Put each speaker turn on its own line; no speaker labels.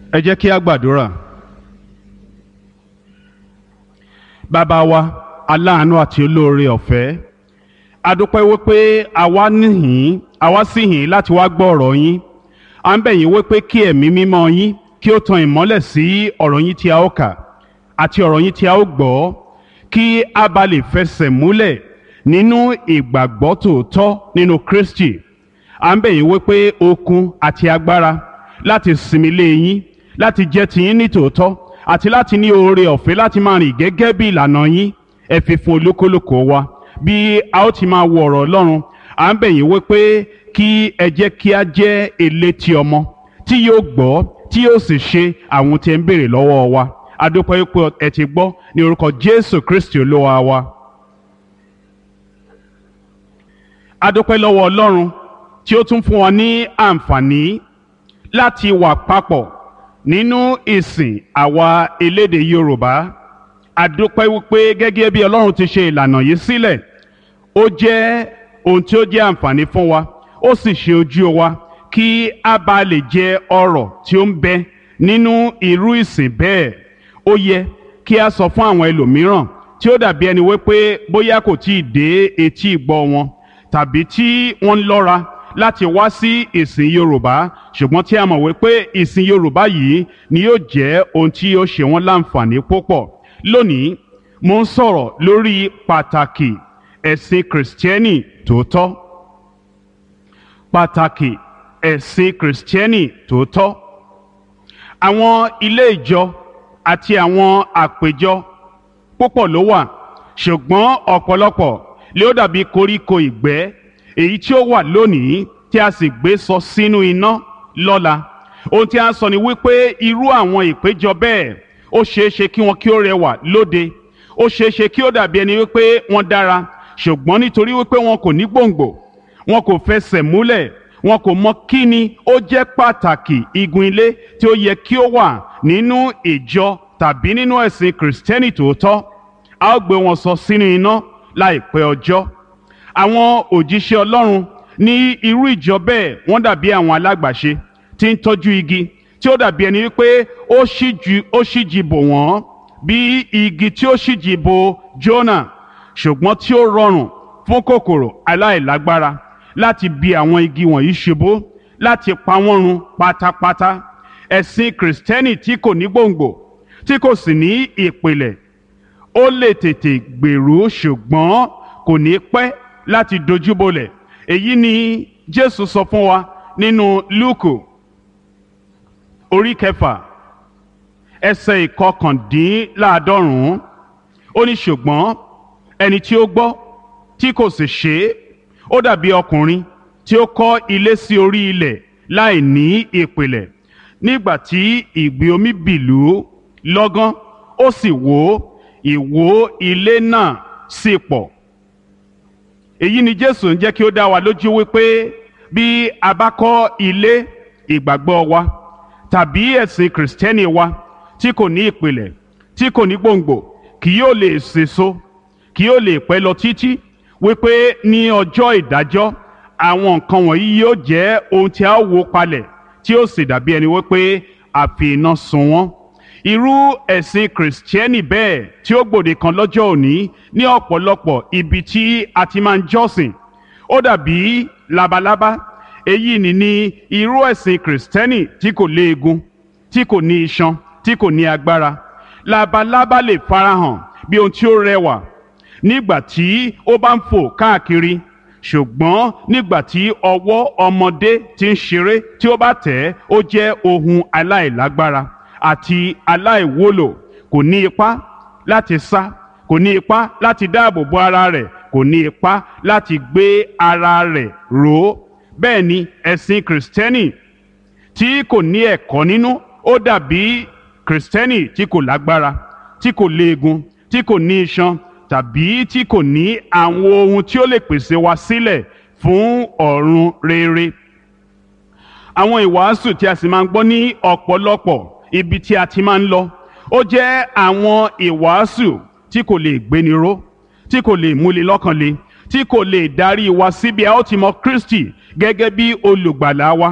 ẹ jẹ́ kí a gbàdúrà. bàbá wa aláàánú àti olóore ọ̀fẹ́ a dúpẹ́ wípé àwa níhìn àwa sì hìn láti wá gbọ́ ọ̀rọ̀ yín à ń bẹ̀ yín wípé kí ẹ̀mí mímọ́ yín kí ó tan ìmọ́lẹ̀ sí ọ̀rọ̀ yín tí a ó kà àti ọ̀rọ̀ yín tí a ó gbọ́ kí a bá lè fẹsẹ̀ múlẹ̀ nínú ìgbàgbọ́ tòótọ́ nínú Kristi à ń bẹ̀ yín wípé okun àti agbára láti sinmi lé yín láti jẹ́ tiyín ní tòótọ́ àti láti ní oore ọ̀fẹ́ láti máa rìn gẹ́gẹ́ bí ìlànà yín ẹ fi fún olúkúlùkù wa bí a ó ti máa wo ọ̀rọ̀ Ọlọ́run à ń bẹ̀ yín wípé kí ẹ jẹ́ kí a jẹ́ elétí ọmọ tí yóò gbọ́ tí yóò sì ṣe àwọn tí ẹ ń béèrè lọ́wọ́ wa a dúpẹ́ wípé ẹ ti gbọ́ ní orúkọ Jésù Kristi Olúwa wa. a dúpẹ́ lọ́wọ́ Ọlọ́run tí ó tún fún wa ní àǹfààní láti wà papọ̀ nínú ìsìn àwa elédè Yorùbá a dúpẹ́ wípé gẹ́gẹ́ bí Ọlọ́run ti ṣe ìlànà yìí sílẹ̀ ó jẹ́ ohun tí ó jẹ́ àǹfààní fún wa ó sì ṣe ojú wa kí a bá lè jẹ ọrọ̀ tí ó ń bẹ nínú irú ìsìn bẹ́ẹ̀ ó yẹ kí a sọ fún àwọn ẹlòmíràn tí ó dàbí ẹni wípé bóyá kò tí ì dé etí ìgbọ́ wọn tàbí tí wọ́n ń lọ́ra láti wá sí ìsìn Yorùbá ṣùgbọ́n tí a mọ̀ wípé ìsìn Yorùbá yìí ni yóò jẹ́ ohun tí yóò ṣe wọ́n láǹfààní púpọ̀ lónìí mo ń sọ̀rọ̀ lórí pàtàkì ẹ̀sìn kìrìsìtẹ́nì tòótọ́ pàtàkì ẹ̀sìn kìrìsìtẹ́nì tòótọ́ àwọn ilé ìjọ àti àwọn àpéjọ púpọ̀ ló wà ṣùgbọ́n ọ̀pọ̀lọpọ̀ lé ó dàbí koríko ìgbẹ́ èyí tí ó wà lónìí tí a sì gbé sọ sínú iná lọ́la ohun tí a ń sọ ni wípé irú àwọn ìpéjọ bẹ́ẹ̀ ó ṣeé ṣe kí wọn kí ó rẹwà lóde ó ṣeé ṣe kí ó dàbí ẹni wípé wọ́n dára ṣùgbọ́n nítorí wípé wọn kò ní gbòǹgbò wọn kò fẹsẹ̀ múlẹ̀ wọn kò mọ kí ni ó jẹ́ pàtàkì igun ilé tí ó yẹ kí ó wà nínú ìjọ tàbí nínú ẹ̀sìn kìrìsìtẹ́nì tòótọ́ a ó gbé wọn sọ sínú iná láìpẹ́ ọjọ́ àwọn òjíṣẹ́ Ọlọ́run ní irú ìjọ bẹ́ẹ̀ wọ́n dàbí àwọn alágbàṣe tí ń tọ́jú igi tí ó dàbí ẹni wípé ó ṣíjú ó ṣíjì bò wọ́n bí igi tí ó ṣíjì bò Jónà ṣùgbọ́n tí ó rọrùn fún kòkòrò aláìlágbára láti bi àwọn igi wọ̀nyí ṣubú láti pa wọ́n run pátápátá ẹ̀sìn kìrìsìtẹ́nì tí kò ní gbòǹgbò tí kò sì ní ìpìlẹ̀ ó lè tètè gbèrú ṣùgbọ́n kò ní pẹ́ láti dojúbolẹ̀ èyí ni Jésù sọ fún wa nínú Lúùkù orí kẹfà ẹsẹ̀ ìkọkàndínláàádọ́rùn-ún ó ní ṣùgbọ́n ẹni tí ó gbọ́ tí kò sì ṣe é ó dàbí ọkùnrin tí ó kọ́ ilé sí orí ilẹ̀ láì ní ìpìlẹ̀ nígbà tí ìgbì omi bìlú lọ́gán ó sì wó ìwó ilé náà sì pọ̀ èyí ni Jésù ń jẹ́ kí ó dá wa lójú wípé bí a bá kọ́ ilé ìgbàgbọ́ wa tàbí ẹ̀sìn kìrìsìtẹ́nì wa tí kò ní ìpìlẹ̀ tí kò ní gbòǹgbò kì yóò lè sèso kì yóò lè pẹ́ lọ títí wípé ní ọjọ́ ìdájọ́ àwọn nǹkan wọ̀nyí yóò jẹ́ ohun tí a ó wó palẹ̀ tí ó sì dàbí ẹni wípé a fi iná sun wọ́n irú ẹ̀sìn kìrìsìtẹ́nì bẹ́ẹ̀ tí ó gbòde kan lọ́jọ́ òní ní ọ̀pọ̀lọpọ̀ ibi tí a ti máa ń jọ́sìn ó dàbí labalábá èyí ni ní irú ẹ̀sìn kìrìsìtẹ́nì tí kò léegun tí kò ní iṣan tí kò ní agbára labalábá lè farahàn bí ohun tí ó rẹwà nígbà tí ó bá ń fò káàkiri ṣùgbọ́n nígbà tí ọwọ́ ọmọdé ti ń ṣeré tí ó bá tẹ̀ ẹ́ ó jẹ́ ohun aláìlágbára àti aláìwúlò kò ní ipá láti sá kò ní ipá láti dáàbò bo ara rẹ̀ kò ní ipá láti gbé ara rẹ̀ ró bẹ́ẹ̀ ni ẹ̀sìn kìrìsìtẹ́nì tí kò ní ẹ̀kọ́ nínú ó dàbí kìrìsìtẹ́nì tí kò lágbára tí kò léegun tí kò ní iṣan tàbí tí kò ní àwọn ohun tí ó lè pèsè wa sílẹ̀ fún ọ̀run rere. àwọn ìwàásù tí a sì máa ń gbọ́ ní ọ̀pọ̀lọpọ̀ ibi tí a ti máa ń lọ ó jẹ́ àwọn ìwàásù tí kò lè gbéni ró tí kò lè múni lọ́kàn le tí kò lè darí wa síbi a ó ti mọ Kristi gẹ́gẹ́ bí olùgbàlà wa